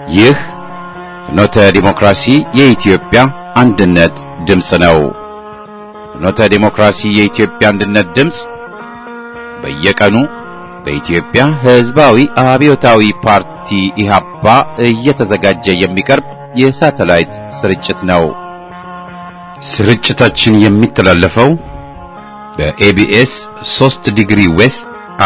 ይህ ፍኖተ ዲሞክራሲ የኢትዮጵያ አንድነት ድምፅ ነው። ፍኖተ ዲሞክራሲ የኢትዮጵያ አንድነት ድምፅ በየቀኑ በኢትዮጵያ ሕዝባዊ አብዮታዊ ፓርቲ ኢህአፓ እየተዘጋጀ የሚቀርብ የሳተላይት ስርጭት ነው። ስርጭታችን የሚተላለፈው በኤቢኤስ 3 ዲግሪ ዌስት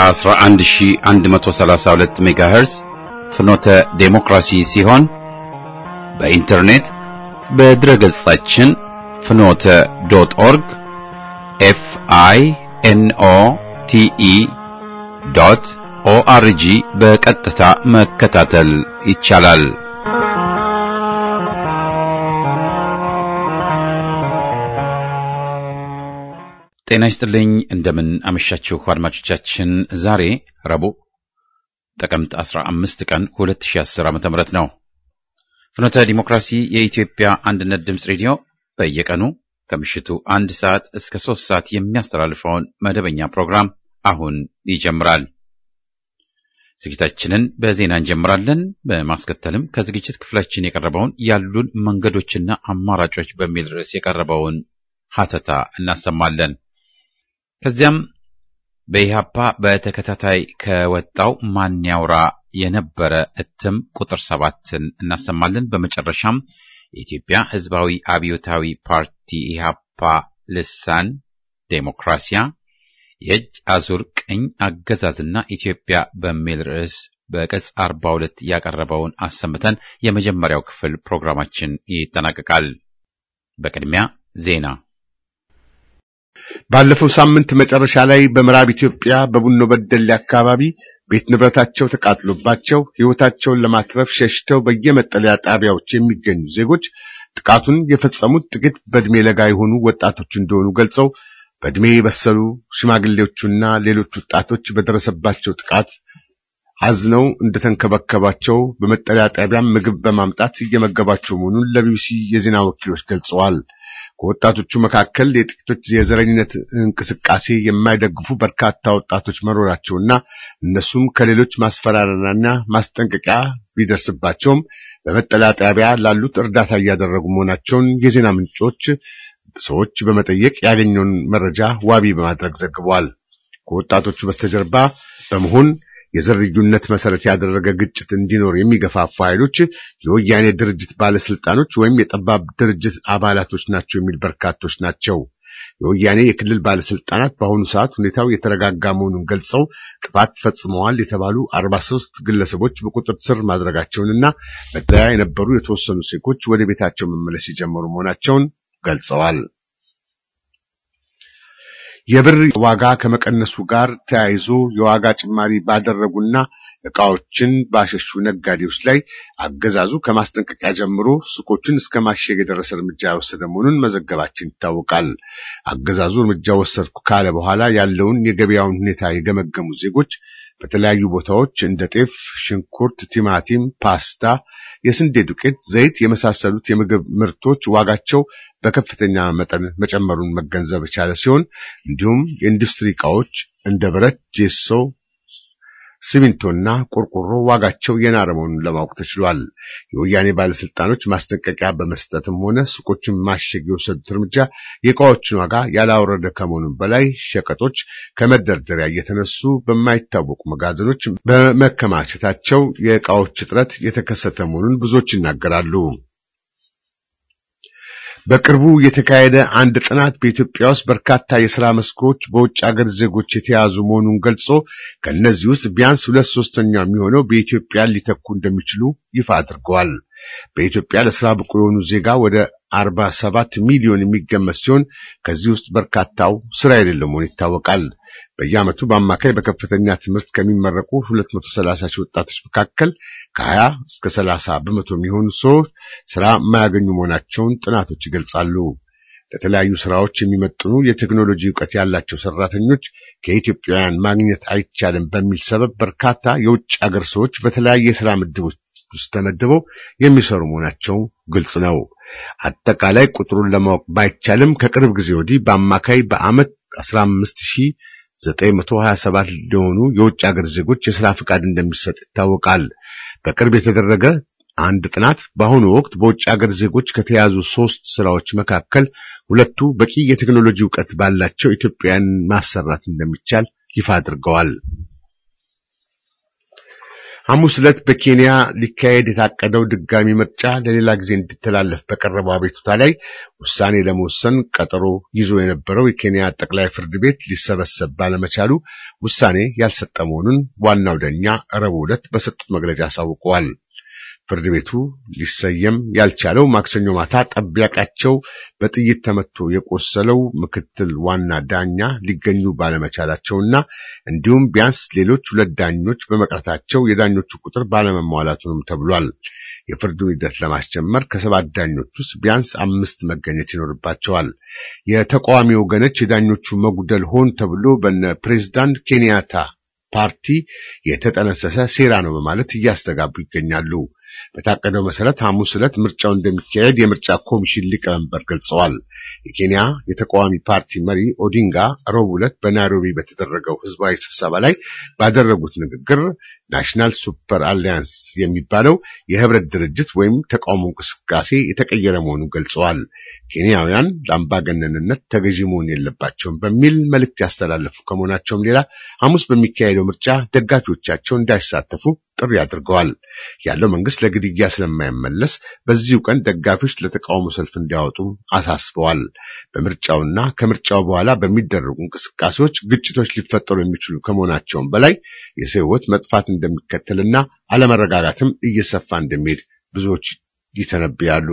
11132 ሜጋሄርዝ ፍኖተ ዴሞክራሲ ሲሆን በኢንተርኔት በድረገጻችን ፍኖተ ዶት ኦርግ ኤፍ አይ ኤን ኦ ቲ ኢ ዶት ኦአርጂ በቀጥታ መከታተል ይቻላል። ጤና ይስጥልኝ። እንደምን አመሻችሁ አድማጮቻችን። ዛሬ ረቡዕ ጥቅምት 15 ቀን 2010 ዓ.ም ነው። ፍኖተ ዲሞክራሲ የኢትዮጵያ አንድነት ድምፅ ሬዲዮ በየቀኑ ከምሽቱ አንድ ሰዓት እስከ ሶስት ሰዓት የሚያስተላልፈውን መደበኛ ፕሮግራም አሁን ይጀምራል። ዝግጅታችንን በዜና እንጀምራለን። በማስከተልም ከዝግጅት ክፍላችን የቀረበውን ያሉን መንገዶችና አማራጮች በሚል ርዕስ የቀረበውን ሀተታ እናሰማለን። ከዚያም በኢህአፓ በተከታታይ ከወጣው ማን ያውራ የነበረ እትም ቁጥር ሰባትን እናሰማለን። በመጨረሻም የኢትዮጵያ ሕዝባዊ አብዮታዊ ፓርቲ ኢህአፓ ልሳን ዴሞክራሲያ የእጅ አዙር ቅኝ አገዛዝና ኢትዮጵያ በሚል ርዕስ በቅጽ 42 ያቀረበውን አሰምተን የመጀመሪያው ክፍል ፕሮግራማችን ይጠናቀቃል። በቅድሚያ ዜና ባለፈው ሳምንት መጨረሻ ላይ በምዕራብ ኢትዮጵያ በቡኖ በደሌ አካባቢ ቤት ንብረታቸው ተቃጥሎባቸው ሕይወታቸውን ለማትረፍ ሸሽተው በየመጠለያ ጣቢያዎች የሚገኙ ዜጎች ጥቃቱን የፈጸሙት ጥቂት በዕድሜ ለጋ የሆኑ ወጣቶች እንደሆኑ ገልጸው በዕድሜ የበሰሉ ሽማግሌዎቹና ሌሎች ወጣቶች በደረሰባቸው ጥቃት አዝነው እንደተንከባከባቸው በመጠለያ ጣቢያም ምግብ በማምጣት እየመገባቸው መሆኑን ለቢቢሲ የዜና ወኪሎች ገልጸዋል። ከወጣቶቹ መካከል የጥቂቶች የዘረኝነት እንቅስቃሴ የማይደግፉ በርካታ ወጣቶች መኖራቸውና እነሱም ከሌሎች ማስፈራሪያና ማስጠንቀቂያ ቢደርስባቸውም በመጠለያ ጣቢያ ላሉት እርዳታ እያደረጉ መሆናቸውን የዜና ምንጮች ሰዎች በመጠየቅ ያገኘውን መረጃ ዋቢ በማድረግ ዘግበዋል። ከወጣቶቹ በስተጀርባ በመሆን የዘር ልዩነት መሰረት ያደረገ ግጭት እንዲኖር የሚገፋፉ ኃይሎች የወያኔ ድርጅት ባለስልጣኖች ወይም የጠባብ ድርጅት አባላቶች ናቸው የሚል በርካቶች ናቸው። የወያኔ የክልል ባለስልጣናት በአሁኑ ሰዓት ሁኔታው የተረጋጋ መሆኑን ገልጸው ጥፋት ፈጽመዋል የተባሉ 43 ግለሰቦች በቁጥጥር ስር ማድረጋቸውንና መጠለያ የነበሩ የተወሰኑ ዜጎች ወደ ቤታቸው መመለስ የጀመሩ መሆናቸውን ገልጸዋል። የብር ዋጋ ከመቀነሱ ጋር ተያይዞ የዋጋ ጭማሪ ባደረጉና ዕቃዎችን ባሸሹ ነጋዴዎች ላይ አገዛዙ ከማስጠንቀቂያ ጀምሮ ሱቆችን እስከ ማሸግ የደረሰ እርምጃ የወሰደ መሆኑን መዘገባችን ይታወቃል። አገዛዙ እርምጃ ወሰድኩ ካለ በኋላ ያለውን የገበያውን ሁኔታ የገመገሙ ዜጎች በተለያዩ ቦታዎች እንደ ጤፍ፣ ሽንኩርት፣ ቲማቲም፣ ፓስታ፣ የስንዴ ዱቄት፣ ዘይት የመሳሰሉት የምግብ ምርቶች ዋጋቸው በከፍተኛ መጠን መጨመሩን መገንዘብ የቻለ ሲሆን እንዲሁም የኢንዱስትሪ ዕቃዎች እንደ ብረት፣ ጄሶ፣ ሲሚንቶና ቆርቆሮ ዋጋቸው የናረ መሆኑን ለማወቅ ተችሏል። የወያኔ ባለስልጣኖች ማስጠንቀቂያ በመስጠትም ሆነ ሱቆችን ማሸግ የወሰዱት እርምጃ የዕቃዎችን ዋጋ ያላወረደ ከመሆኑም በላይ ሸቀጦች ከመደርደሪያ እየተነሱ በማይታወቁ መጋዘኖች በመከማቸታቸው የዕቃዎች እጥረት የተከሰተ መሆኑን ብዙዎች ይናገራሉ። በቅርቡ የተካሄደ አንድ ጥናት በኢትዮጵያ ውስጥ በርካታ የሥራ መስኮች በውጭ አገር ዜጎች የተያዙ መሆኑን ገልጾ ከእነዚህ ውስጥ ቢያንስ ሁለት ሶስተኛው የሚሆነው በኢትዮጵያ ሊተኩ እንደሚችሉ ይፋ አድርገዋል። በኢትዮጵያ ለሥራ ብቁ የሆኑ ዜጋ ወደ 47 ሚሊዮን የሚገመት ሲሆን ከዚህ ውስጥ በርካታው ሥራ የሌለው መሆኑ ይታወቃል። በየዓመቱ በአማካይ በከፍተኛ ትምህርት ከሚመረቁ 230 ሺህ ወጣቶች መካከል ከ20 እስከ 30 በመቶ የሚሆኑ ሰዎች ሥራ የማያገኙ መሆናቸውን ጥናቶች ይገልጻሉ። ለተለያዩ ሥራዎች የሚመጥኑ የቴክኖሎጂ ዕውቀት ያላቸው ሠራተኞች ከኢትዮጵያውያን ማግኘት አይቻልም በሚል ሰበብ በርካታ የውጭ አገር ሰዎች በተለያየ የሥራ ምድቦች ውስጥ ተመድበው የሚሰሩ መሆናቸው ግልጽ ነው። አጠቃላይ ቁጥሩን ለማወቅ ባይቻልም ከቅርብ ጊዜ ወዲህ በአማካይ በዓመት 15927 ለሆኑ የውጭ ሀገር ዜጎች የሥራ ፍቃድ እንደሚሰጥ ይታወቃል። በቅርብ የተደረገ አንድ ጥናት በአሁኑ ወቅት በውጭ ሀገር ዜጎች ከተያዙ ሶስት ስራዎች መካከል ሁለቱ በቂ የቴክኖሎጂ እውቀት ባላቸው ኢትዮጵያውያን ማሰራት እንደሚቻል ይፋ አድርገዋል። ሐሙስ ዕለት በኬንያ ሊካሄድ የታቀደው ድጋሚ ምርጫ ለሌላ ጊዜ እንዲተላለፍ በቀረበው አቤቱታ ላይ ውሳኔ ለመወሰን ቀጠሮ ይዞ የነበረው የኬንያ ጠቅላይ ፍርድ ቤት ሊሰበሰብ ባለመቻሉ ውሳኔ ያልሰጠ መሆኑን ዋናው ዳኛ ረቡዕ ዕለት በሰጡት መግለጫ አሳውቀዋል። ፍርድ ቤቱ ሊሰየም ያልቻለው ማክሰኞ ማታ ጠባቂያቸው በጥይት ተመቶ የቆሰለው ምክትል ዋና ዳኛ ሊገኙ ባለመቻላቸውና እንዲሁም ቢያንስ ሌሎች ሁለት ዳኞች በመቅረታቸው የዳኞቹ ቁጥር ባለመሟላቱንም ተብሏል። የፍርዱን ሂደት ለማስጀመር ከሰባት ዳኞች ውስጥ ቢያንስ አምስት መገኘት ይኖርባቸዋል። የተቃዋሚ ወገኖች የዳኞቹ መጉደል ሆን ተብሎ በነ ፕሬዝዳንት ኬንያታ ፓርቲ የተጠነሰሰ ሴራ ነው በማለት እያስተጋቡ ይገኛሉ። በታቀደው መሰረት ሐሙስ ዕለት ምርጫው እንደሚካሄድ የምርጫ ኮሚሽን ሊቀመንበር ገልጸዋል። የኬንያ የተቃዋሚ ፓርቲ መሪ ኦዲንጋ ረቡዕ ዕለት በናይሮቢ በተደረገው ህዝባዊ ስብሰባ ላይ ባደረጉት ንግግር ናሽናል ሱፐር አሊያንስ የሚባለው የህብረት ድርጅት ወይም ተቃውሞ እንቅስቃሴ የተቀየረ መሆኑን ገልጸዋል። ኬንያውያን ለአምባገነንነት ተገዢ መሆን የለባቸውም በሚል መልእክት ያስተላለፉ ከመሆናቸውም ሌላ ሐሙስ በሚካሄደው ምርጫ ደጋፊዎቻቸው እንዳይሳተፉ ጥሪ አድርገዋል። ያለው መንግስት ለግድያ ስለማይመለስ በዚሁ ቀን ደጋፊዎች ለተቃውሞ ሰልፍ እንዲያወጡ አሳስበዋል። በምርጫውና ከምርጫው በኋላ በሚደረጉ እንቅስቃሴዎች ግጭቶች ሊፈጠሩ የሚችሉ ከመሆናቸውም በላይ የሰው ሕይወት መጥፋት እንደሚከተልና አለመረጋጋትም እየሰፋ እንደሚሄድ ብዙዎች ይተነብያሉ።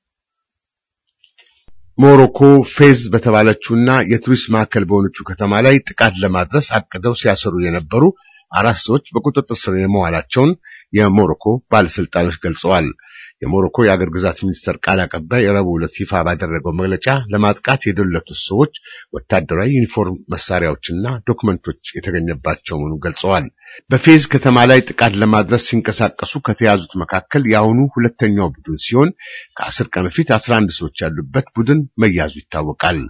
ሞሮኮ ፌዝ በተባለችውና የቱሪስት ማዕከል በሆነችው ከተማ ላይ ጥቃት ለማድረስ አቅደው ሲያሰሩ የነበሩ አራት ሰዎች በቁጥጥር ስር የመዋላቸውን የሞሮኮ ባለስልጣኖች ገልጸዋል። የሞሮኮ የአገር ግዛት ሚኒስተር ቃል አቀባይ ረቡዕ ዕለት ይፋ ባደረገው መግለጫ ለማጥቃት የደለቱት ሰዎች ወታደራዊ ዩኒፎርም መሳሪያዎችና ዶክመንቶች የተገኘባቸው መሆኑን ገልጸዋል። በፌዝ ከተማ ላይ ጥቃት ለማድረስ ሲንቀሳቀሱ ከተያዙት መካከል የአሁኑ ሁለተኛው ቡድን ሲሆን ከአስር ቀን በፊት አስራ አንድ ሰዎች ያሉበት ቡድን መያዙ ይታወቃል።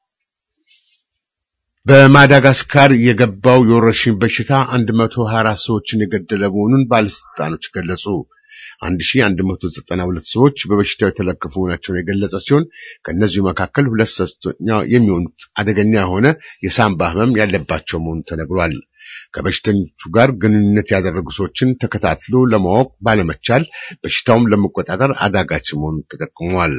በማዳጋስካር የገባው የወረርሽኝ በሽታ 124 ሰዎችን የገደለ መሆኑን ባለስልጣኖች ገለጹ። 1192 ሰዎች በበሽታው የተለከፉ መሆናቸውን የገለጸ ሲሆን ከእነዚሁ መካከል ሁለት ሶስተኛ የሚሆኑት አደገኛ የሆነ የሳምባ ሕመም ያለባቸው መሆኑ ተነግሯል። ከበሽተኞቹ ጋር ግንኙነት ያደረጉ ሰዎችን ተከታትሎ ለማወቅ ባለመቻል በሽታውም ለመቆጣጠር አዳጋች መሆኑ ተጠቅሟል።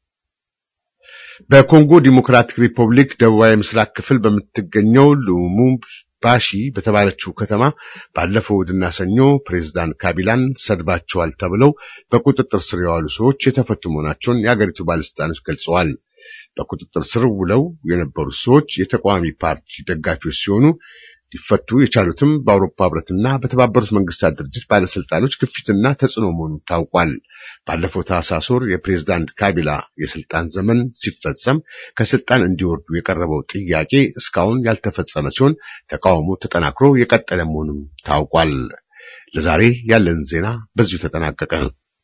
በኮንጎ ዲሞክራቲክ ሪፐብሊክ ደቡባዊ ምስራቅ ክፍል በምትገኘው ሉሙምባሺ በተባለችው ከተማ ባለፈው እሁድና ሰኞ ፕሬዝዳንት ካቢላን ሰድባቸዋል ተብለው በቁጥጥር ስር የዋሉ ሰዎች የተፈቱ መሆናቸውን የአገሪቱ ባለስልጣኖች ገልጸዋል። በቁጥጥር ስር ውለው የነበሩት ሰዎች የተቃዋሚ ፓርቲ ደጋፊዎች ሲሆኑ ሊፈቱ የቻሉትም በአውሮፓ ህብረትና በተባበሩት መንግስታት ድርጅት ባለስልጣኖች ግፊትና ተጽዕኖ መሆኑ ታውቋል። ባለፈው ታህሳስ ወር የፕሬዝዳንት ካቢላ የስልጣን ዘመን ሲፈጸም ከስልጣን እንዲወርዱ የቀረበው ጥያቄ እስካሁን ያልተፈጸመ ሲሆን ተቃውሞ ተጠናክሮ የቀጠለ መሆኑም ታውቋል። ለዛሬ ያለን ዜና በዚሁ ተጠናቀቀ።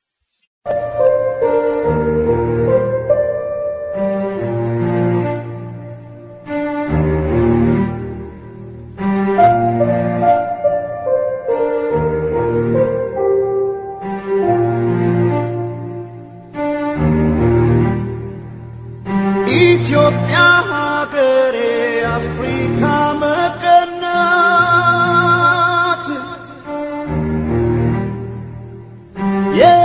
ኢትዮጵያ ሀገሬ አፍሪካ መቀናት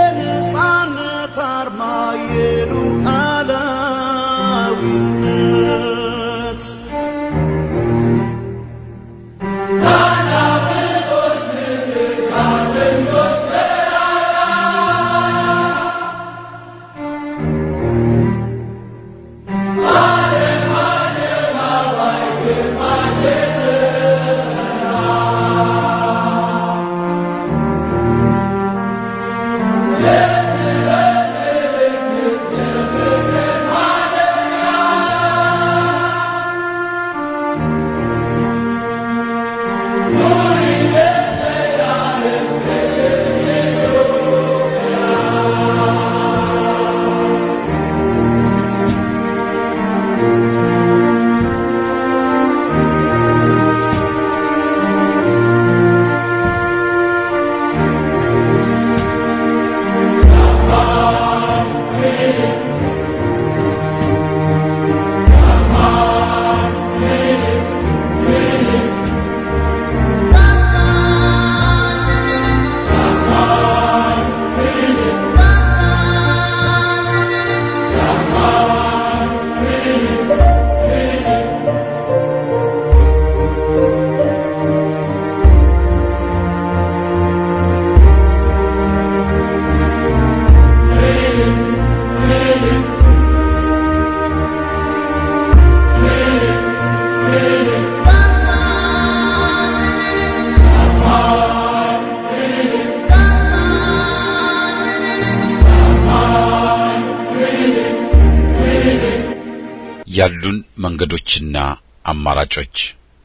መንገዶችና አማራጮች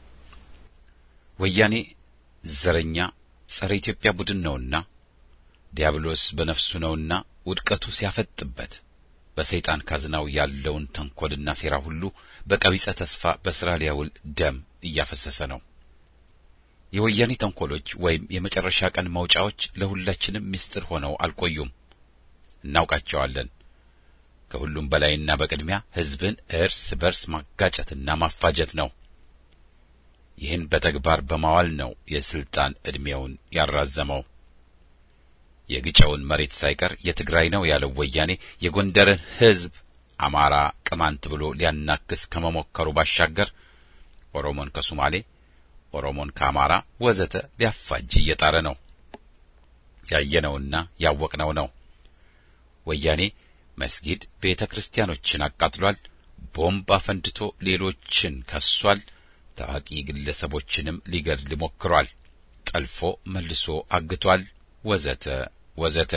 ወያኔ ዘረኛ ጸረ ኢትዮጵያ ቡድን ነውና ዲያብሎስ በነፍሱ ነውና ውድቀቱ ሲያፈጥበት በሰይጣን ካዝናው ያለውን ተንኰልና ሴራ ሁሉ በቀቢጸ ተስፋ በሥራ ሊያውል ደም እያፈሰሰ ነው። የወያኔ ተንኰሎች ወይም የመጨረሻ ቀን መውጫዎች ለሁላችንም ምስጢር ሆነው አልቆዩም፣ እናውቃቸዋለን። ከሁሉም በላይና በቅድሚያ ሕዝብን እርስ በርስ ማጋጨትና ማፋጀት ነው። ይህን በተግባር በማዋል ነው የስልጣን ዕድሜውን ያራዘመው። የግጨውን መሬት ሳይቀር የትግራይ ነው ያለው ወያኔ የጎንደርን ሕዝብ አማራ፣ ቅማንት ብሎ ሊያናክስ ከመሞከሩ ባሻገር ኦሮሞን ከሱማሌ፣ ኦሮሞን ከአማራ ወዘተ ሊያፋጅ እየጣረ ነው። ያየነውና ያወቅነው ነው። ወያኔ መስጊድ፣ ቤተ ክርስቲያኖችን አቃጥሏል። ቦምብ አፈንድቶ ሌሎችን ከሷል። ታዋቂ ግለሰቦችንም ሊገድል ሞክሯል። ጠልፎ መልሶ አግቷል። ወዘተ ወዘተ።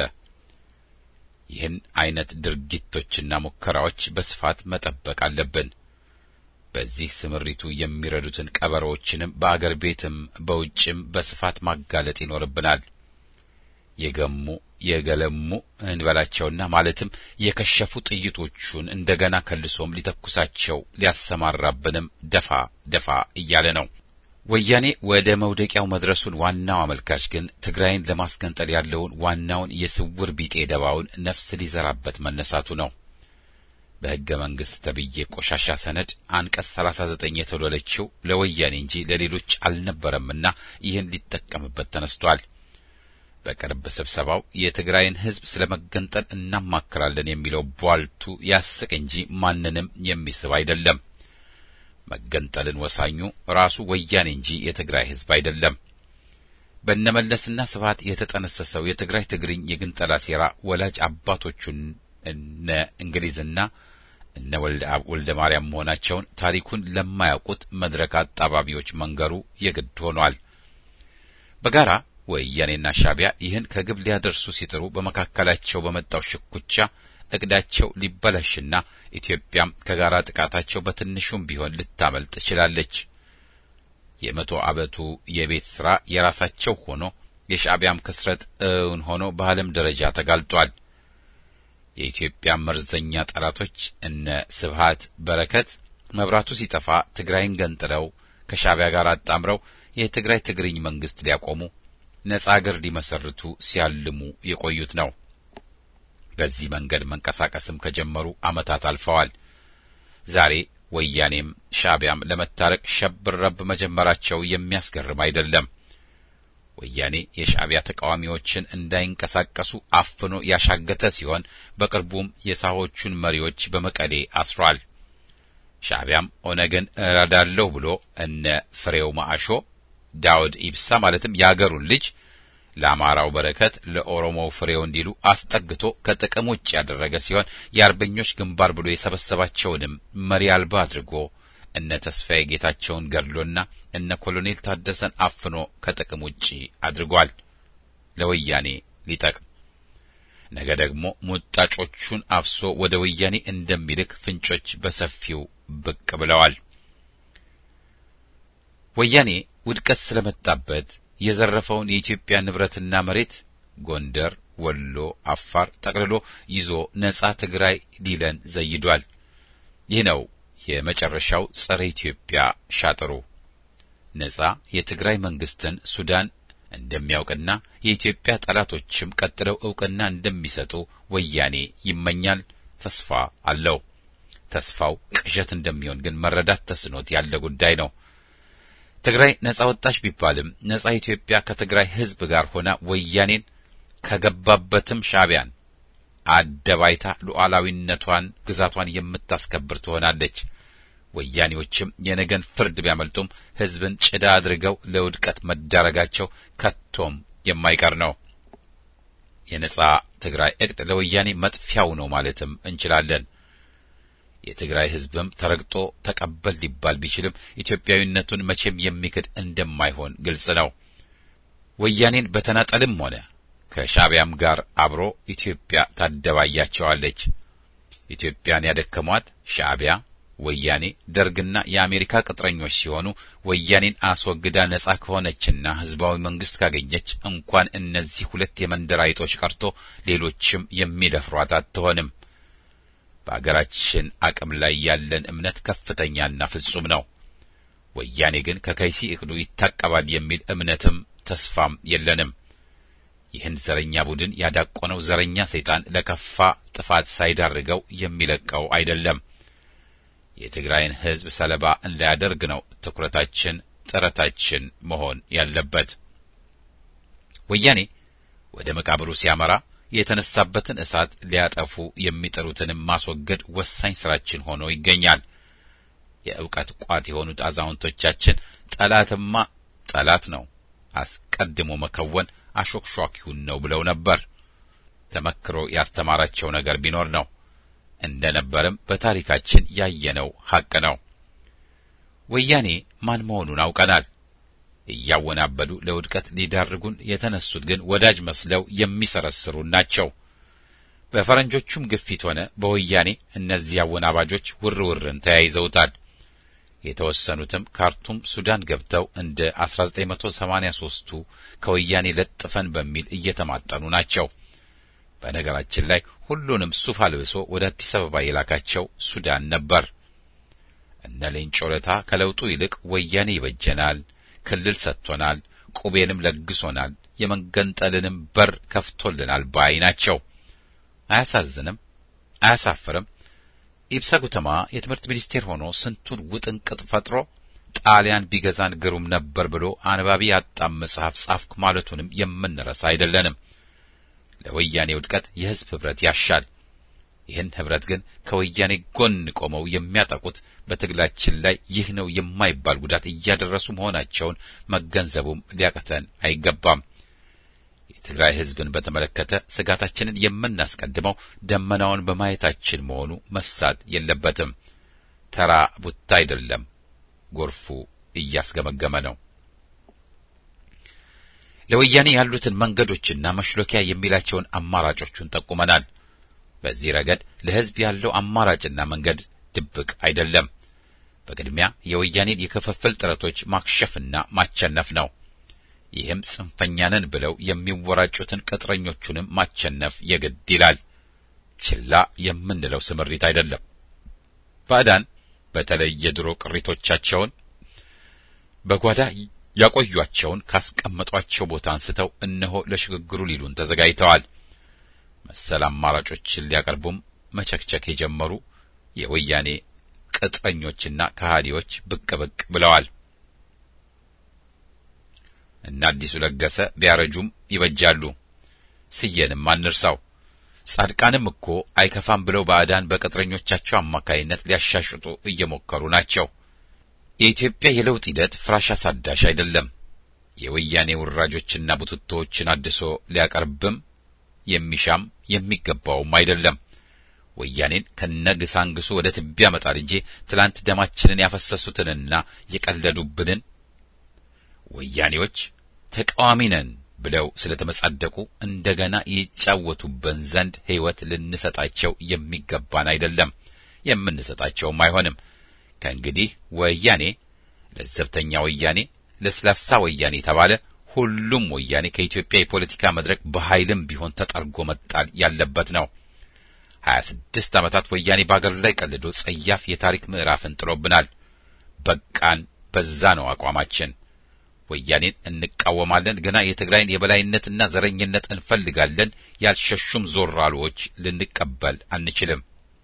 ይህን አይነት ድርጊቶችና ሙከራዎች በስፋት መጠበቅ አለብን። በዚህ ስምሪቱ የሚረዱትን ቀበሮዎችንም በአገር ቤትም በውጭም በስፋት ማጋለጥ ይኖርብናል። የገሙ የገለሙ እንበላቸውና ማለትም የከሸፉ ጥይቶቹን እንደገና ከልሶም ሊተኩሳቸው ሊያሰማራብንም ደፋ ደፋ እያለ ነው። ወያኔ ወደ መውደቂያው መድረሱን ዋናው አመልካች ግን ትግራይን ለማስገንጠል ያለውን ዋናውን የስውር ቢጤ ደባውን ነፍስ ሊዘራበት መነሳቱ ነው። በሕገ መንግሥት ተብዬ ቆሻሻ ሰነድ አንቀጽ 39 የተወለለችው ለወያኔ እንጂ ለሌሎች አልነበረምና ይህን ሊጠቀምበት ተነስቷል። በቅርብ ስብሰባው የትግራይን ሕዝብ ስለ መገንጠል እናማክራለን የሚለው ቧልቱ ያስቅ እንጂ ማንንም የሚስብ አይደለም። መገንጠልን ወሳኙ ራሱ ወያኔ እንጂ የትግራይ ሕዝብ አይደለም። በነመለስና ስብሐት የተጠነሰሰው የትግራይ ትግርኝ የግንጠላ ሴራ ወላጅ አባቶቹን እነ እንግሊዝና እነ ወልደ አብ ወልደ ማርያም መሆናቸውን ታሪኩን ለማያውቁት መድረክ አጣባቢዎች መንገሩ የግድ ሆኗል። በጋራ ወያኔና ሻዕቢያ ይህን ከግብ ሊያደርሱ ሲጥሩ በመካከላቸው በመጣው ሽኩቻ እቅዳቸው ሊበላሽና ኢትዮጵያም ከጋራ ጥቃታቸው በትንሹም ቢሆን ልታመልጥ ችላለች። የመቶ ዓመቱ የቤት ሥራ የራሳቸው ሆኖ የሻዕቢያም ክስረት እውን ሆኖ በዓለም ደረጃ ተጋልጧል። የኢትዮጵያ መርዘኛ ጠላቶች እነ ስብሃት በረከት መብራቱ ሲጠፋ ትግራይን ገንጥለው ከሻዕቢያ ጋር አጣምረው የትግራይ ትግርኝ መንግስት ሊያቆሙ ነጻ አገር ሊመሰርቱ ሲያልሙ የቆዩት ነው። በዚህ መንገድ መንቀሳቀስም ከጀመሩ ዓመታት አልፈዋል። ዛሬ ወያኔም ሻዕቢያም ለመታረቅ ሸብረብ መጀመራቸው የሚያስገርም አይደለም። ወያኔ የሻዕቢያ ተቃዋሚዎችን እንዳይንቀሳቀሱ አፍኖ ያሻገተ ሲሆን በቅርቡም የሳሆቹን መሪዎች በመቀሌ አስሯል። ሻዕቢያም ኦነግን እረዳለሁ ብሎ እነ ፍሬው ማዕሾ፣ ዳውድ ኢብሳ ማለትም የአገሩን ልጅ ለአማራው በረከት ለኦሮሞው ፍሬው እንዲሉ አስጠግቶ ከጥቅም ውጭ ያደረገ ሲሆን የአርበኞች ግንባር ብሎ የሰበሰባቸውንም መሪ አልባ አድርጎ እነ ተስፋዬ ጌታቸውን ገድሎና እነ ኮሎኔል ታደሰን አፍኖ ከጥቅም ውጪ አድርጓል። ለወያኔ ሊጠቅም ነገ ደግሞ ሙጣጮቹን አፍሶ ወደ ወያኔ እንደሚልክ ፍንጮች በሰፊው ብቅ ብለዋል። ወያኔ ውድቀት ስለመጣበት የዘረፈውን የኢትዮጵያ ንብረትና መሬት ጎንደር፣ ወሎ፣ አፋር ጠቅልሎ ይዞ ነጻ ትግራይ ሊለን ዘይዷል። ይህ ነው የመጨረሻው ጸረ ኢትዮጵያ ሻጥሩ። ነጻ የትግራይ መንግስትን ሱዳን እንደሚያውቅና የኢትዮጵያ ጠላቶችም ቀጥለው እውቅና እንደሚሰጡ ወያኔ ይመኛል፣ ተስፋ አለው። ተስፋው ቅዠት እንደሚሆን ግን መረዳት ተስኖት ያለ ጉዳይ ነው። ትግራይ ነጻ ወጣች ቢባልም ነጻ ኢትዮጵያ ከትግራይ ሕዝብ ጋር ሆና ወያኔን ከገባበትም ሻዕቢያን አደባይታ ሉዓላዊነቷን ግዛቷን የምታስከብር ትሆናለች። ወያኔዎችም የነገን ፍርድ ቢያመልጡም ሕዝብን ጭዳ አድርገው ለውድቀት መዳረጋቸው ከቶም የማይቀር ነው። የነጻ ትግራይ እቅድ ለወያኔ መጥፊያው ነው ማለትም እንችላለን። የትግራይ ሕዝብም ተረግጦ ተቀበል ሊባል ቢችልም ኢትዮጵያዊነቱን መቼም የሚክድ እንደማይሆን ግልጽ ነው። ወያኔን በተናጠልም ሆነ ከሻዕቢያም ጋር አብሮ ኢትዮጵያ ታደባያቸዋለች። ኢትዮጵያን ያደከሟት ሻዕቢያ፣ ወያኔ ደርግና የአሜሪካ ቅጥረኞች ሲሆኑ ወያኔን አስወግዳ ነጻ ከሆነችና ህዝባዊ መንግስት ካገኘች እንኳን እነዚህ ሁለት የመንደር አይጦች ቀርቶ ሌሎችም የሚደፍሯት አትሆንም። በአገራችን አቅም ላይ ያለን እምነት ከፍተኛና ፍጹም ነው። ወያኔ ግን ከከይሲ እቅዱ ይታቀባል የሚል እምነትም ተስፋም የለንም። ይህን ዘረኛ ቡድን ያዳቆነው ዘረኛ ሰይጣን ለከፋ ጥፋት ሳይዳርገው የሚለቀው አይደለም። የትግራይን ህዝብ ሰለባ እንዳያደርግ ነው ትኩረታችን፣ ጥረታችን መሆን ያለበት። ወያኔ ወደ መቃብሩ ሲያመራ የተነሳበትን እሳት ሊያጠፉ የሚጥሩትንም ማስወገድ ወሳኝ ስራችን ሆኖ ይገኛል። የእውቀት ቋት የሆኑት አዛውንቶቻችን ጠላትማ ጠላት ነው፣ አስቀድሞ መከወን አሾክሿኪውን ነው ብለው ነበር። ተመክሮ ያስተማራቸው ነገር ቢኖር ነው። እንደ ነበርም በታሪካችን ያየነው ሐቅ ነው። ወያኔ ማን መሆኑን አውቀናል። እያወናበዱ ለውድቀት ሊዳርጉን የተነሱት ግን ወዳጅ መስለው የሚሰረስሩን ናቸው። በፈረንጆቹም ግፊት ሆነ በወያኔ እነዚህ አወናባጆች ውርውርን ተያይዘውታል። የተወሰኑትም ካርቱም ሱዳን ገብተው እንደ 1983ቱ ከወያኔ ለጥፈን በሚል እየተማጠኑ ናቸው። በነገራችን ላይ ሁሉንም ሱፍ አልብሶ ወደ አዲስ አበባ የላካቸው ሱዳን ነበር። እነ ሌንጮ ለታ ከለውጡ ይልቅ ወያኔ ይበጀናል፣ ክልል ሰጥቶናል፣ ቁቤንም ለግሶናል፣ የመገንጠልንም በር ከፍቶልናል ባይ ናቸው። አያሳዝንም? አያሳፍርም? ኢብሳ ጉተማ የትምህርት ሚኒስቴር ሆኖ ስንቱን ውጥንቅጥ ፈጥሮ ጣሊያን ቢገዛን ግሩም ነበር ብሎ አንባቢ ያጣም መጽሐፍ ጻፍኩ ማለቱንም የምንረሳ አይደለንም። ለወያኔ ውድቀት የሕዝብ ኅብረት ያሻል። ይህን ኅብረት ግን ከወያኔ ጎን ቆመው የሚያጠቁት በትግላችን ላይ ይህ ነው የማይባል ጉዳት እያደረሱ መሆናቸውን መገንዘቡም ሊያቅተን አይገባም። የትግራይ ሕዝብን በተመለከተ ስጋታችንን የምናስቀድመው ደመናውን በማየታችን መሆኑ መሳት የለበትም። ተራ ቡታ አይደለም፣ ጎርፉ እያስገመገመ ነው። ለወያኔ ያሉትን መንገዶችና መሽሎኪያ የሚላቸውን አማራጮቹን ጠቁመናል። በዚህ ረገድ ለሕዝብ ያለው አማራጭና መንገድ ድብቅ አይደለም። በቅድሚያ የወያኔን የክፍፍል ጥረቶች ማክሸፍና ማቸነፍ ነው። ይህም ጽንፈኛንን ብለው የሚወራጩትን ቅጥረኞቹንም ማቸነፍ የግድ ይላል። ችላ የምንለው ስምሪት አይደለም። ባዕዳን በተለይ የድሮ ቅሪቶቻቸውን በጓዳ ያቆዩአቸውን ካስቀመጧቸው ቦታ አንስተው እነሆ ለሽግግሩ ሊሉን ተዘጋጅተዋል። መሰል አማራጮችን ሊያቀርቡም መቸክቸክ የጀመሩ የወያኔ ቅጥረኞችና ከሃዲዎች ብቅ ብቅ ብለዋል። እና አዲሱ ለገሰ ቢያረጁም ይበጃሉ። ስዬንም አንርሳው። ጻድቃንም እኮ አይከፋም ብለው ባዕዳን በቅጥረኞቻቸው አማካይነት ሊያሻሽጡ እየሞከሩ ናቸው። የኢትዮጵያ የለውጥ ሂደት ፍራሽ አሳዳሽ አይደለም። የወያኔ ውራጆችና ቡትቶዎችን አድሶ ሊያቀርብም የሚሻም የሚገባውም አይደለም። ወያኔን ከነግሳንግሱ ወደ ትቢያ መጣል እንጂ ትላንት ደማችንን ያፈሰሱትንና የቀለዱብንን ወያኔዎች ተቃዋሚ ነን ብለው ስለተመጻደቁ እንደገና ይጫወቱበን ዘንድ ሕይወት ልንሰጣቸው የሚገባን አይደለም፣ የምንሰጣቸውም አይሆንም። ከእንግዲህ ወያኔ ለዘብተኛ ወያኔ፣ ለስላሳ ወያኔ ተባለ። ሁሉም ወያኔ ከኢትዮጵያ የፖለቲካ መድረክ በኃይልም ቢሆን ተጠርጎ መጣል ያለበት ነው። ሀያ ስድስት ዓመታት ወያኔ በአገር ላይ ቀልዶ ጸያፍ የታሪክ ምዕራፍን ጥሎብናል። በቃን፣ በዛ ነው አቋማችን። ወያኔን እንቃወማለን፣ ገና የትግራይን የበላይነትና ዘረኝነት እንፈልጋለን። ያልሸሹም ዞራሎች ልንቀበል አንችልም።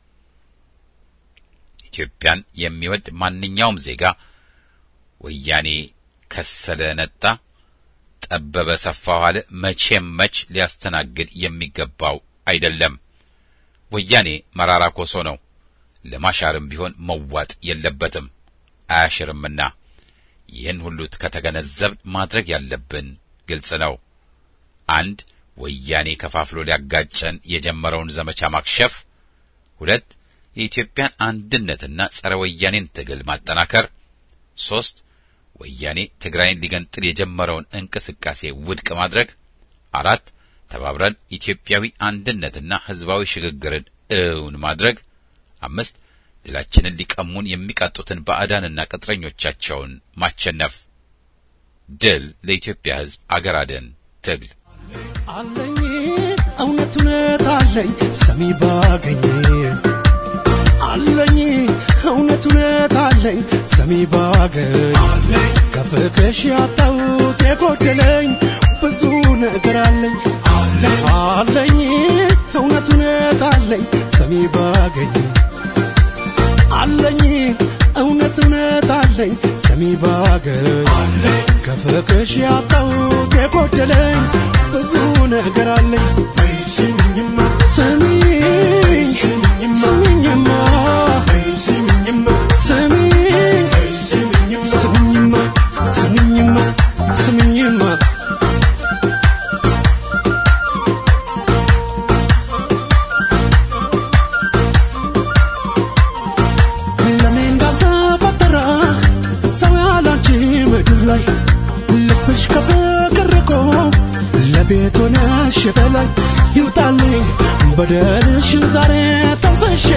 ኢትዮጵያን የሚወድ ማንኛውም ዜጋ ወያኔ ከሰለ ነጣ፣ ጠበበ ሰፋ ዋለ መቼም መች ሊያስተናግድ የሚገባው አይደለም። ወያኔ መራራ ኮሶ ነው። ለማሻርም ቢሆን መዋጥ የለበትም አያሽርምና። ይህን ሁሉ ከተገነዘብ ማድረግ ያለብን ግልጽ ነው። አንድ ወያኔ ከፋፍሎ ሊያጋጨን የጀመረውን ዘመቻ ማክሸፍ፣ ሁለት የኢትዮጵያን አንድነትና ጸረ ወያኔን ትግል ማጠናከር፣ ሶስት ወያኔ ትግራይን ሊገንጥል የጀመረውን እንቅስቃሴ ውድቅ ማድረግ፣ አራት ተባብረን ኢትዮጵያዊ አንድነትና ሕዝባዊ ሽግግርን እውን ማድረግ፣ አምስት ድላችንን ሊቀሙን የሚቃጡትን ባዕዳንና ቅጥረኞቻቸውን ማቸነፍ። ድል ለኢትዮጵያ ሕዝብ አገር አድን ትግል አለኝ እውነት እውነት አለኝ ሰሚ ባገኝ አለኝ እውነት እውነት አለኝ ሰሚ ባገኝ ከፍቅሽ ያጣሁት የጎደለኝ ብዙ ነገር አለኝ አለኝ እውነት እውነት አለኝ ሰሚ ባገኝ አለኝ እውነት እውነት አለኝ ሰሚ ባገኝ ከፍቅሽ ያጣሁት የጎደለኝ ብዙ ነገር አለኝ ስሚኝማ ስሚኝ ስሚኝማ ስሚኝማ ስሚኝ ስሚኝማ ስሚኝማ ስሚኝማ ለኔ እንዳልተፈጠረ ሰው ያላንቺ ምድር ላይ ልብሽ ከፍቅር ርቆ ለቤት ሆነሽ በላይ ይውጣልኝ በደልሽን ዛሬ